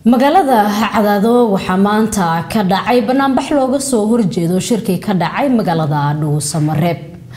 magaalada cadaado waxaa maanta ka dhacay banaanbax looga soo horjeedo shirkii ka dhacay magaalada dhuusamareeb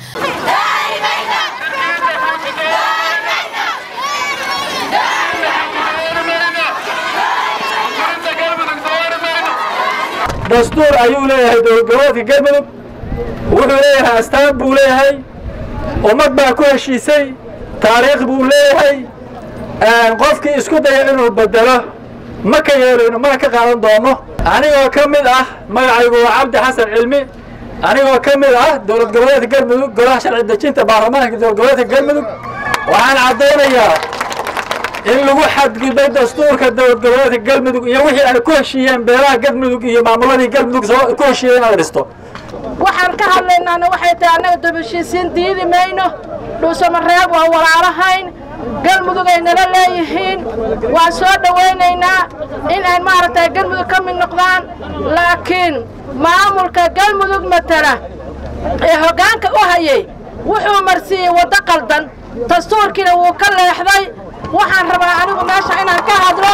dastuur ayuu leeyahay dowladgoboleedka galmudug wuxuu leeyahay astaan buu leeyahay ummad baa ku heshiisay taariikh buu leeyahay qofkii isku daya inuu bedelo ma ka yeelayno mana ka qaadan doono anigoo ka mid ah magacaygu waa cabdi xasan cilmi anigoo ka mid ah dowlad goboleedka galmudug golaha sharci dejinta baarlamaanka dowlad goboleedka galmudug waxaan caddaynayaa in lagu xadgudbay dastuurka dowlad goboleedka galmudug iyo wixii ay ku heshiiyeen beelaha galmudug iyo maamuladii galmudug ku heshiiyeen inaad dhisto waxaan ka hadlaynaana waxay tahay annaga dubashiisiin diidi mayno dhuusamareeb waa walaalahayn galmudug ay nala leeyihiin waan soo dhowaynaynaa in ay maaragtay galmudug ka mid noqdaan laakiin maamulka galmudug matala ee hoggaanka u hayay wuxuu marsiiyey waddo qaldan dastuurkiina wuu ka leexday waxaan rabaa anigu meesha inaan ka hadlo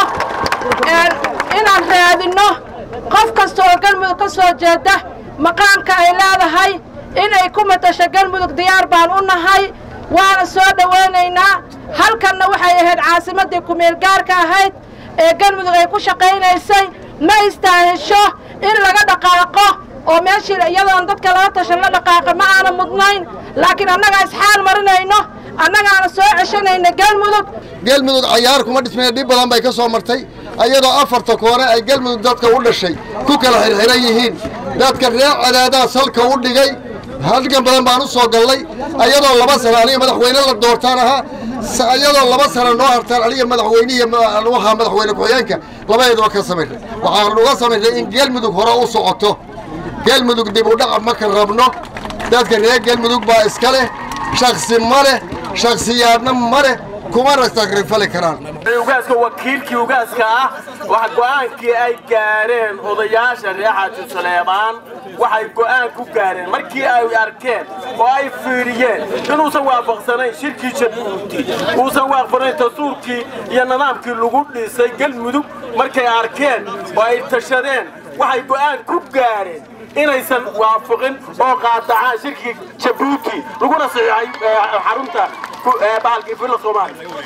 inaan raadinno qof kasta oo galmudug ka soo jeeda maqaamka ay leedahay inay ku matasho galmudug diyaar baan u nahay waana soo dhowaynaynaa halkanna waxay ahayd caasimaddii kumeelgaarka ahayd ee galmudug ay ku shaqaynaysay ma istaahisho in laga dhaqaaqo oo meeshii iyadoon dadka laga tashan la dhaqaaqa ma aana mudnayn laakiin annagaa isxaal marinayno annagaana soo ceshanayna galmudug galmudug cayaar kuma dhismayna dhib badan bay ka soo martay ayadoo afarta koore ay galmudug dadka u dhashay ku kala xirxiran yihiin dadka reer cadaadaha salka u dhigay halgan badan baan u soo gallay ayadoo laba sano aniga madaxweyne la doortaan ahaa ayadoo laba sano noo hartaan aniga madaxweynihiy ahaa madaxweyne ku-xigeenka labadeedaba ka samaynay waxaan uga samaynay in galmudug hore u socoto galmudug dib u dhacab ma ka rabno dadka reer galmudug baa iska leh shaksi ma leh shaksiyaadna ma leh kumana sakrifali karaan ugaaska wakiilkii ugaaska ah wax go'aankii ay gaareen odayaasha reer xaaji saleebaan waxay go'aan ku gaareen markii ay arkeen oo ay fiiriyeen inuusan waafaqsanayn shirkii jabuuti uusan waafaqsanayn dastuurkii iyo nidaamkii lagu dhisay galmudug markay arkeen oo ay tashadeen waxay go'aan ku gaareen inaysan waafaqin oo qaadacaan shirkii jabuuti laguna saxiixay xarunta bahalkii villa soomaaliya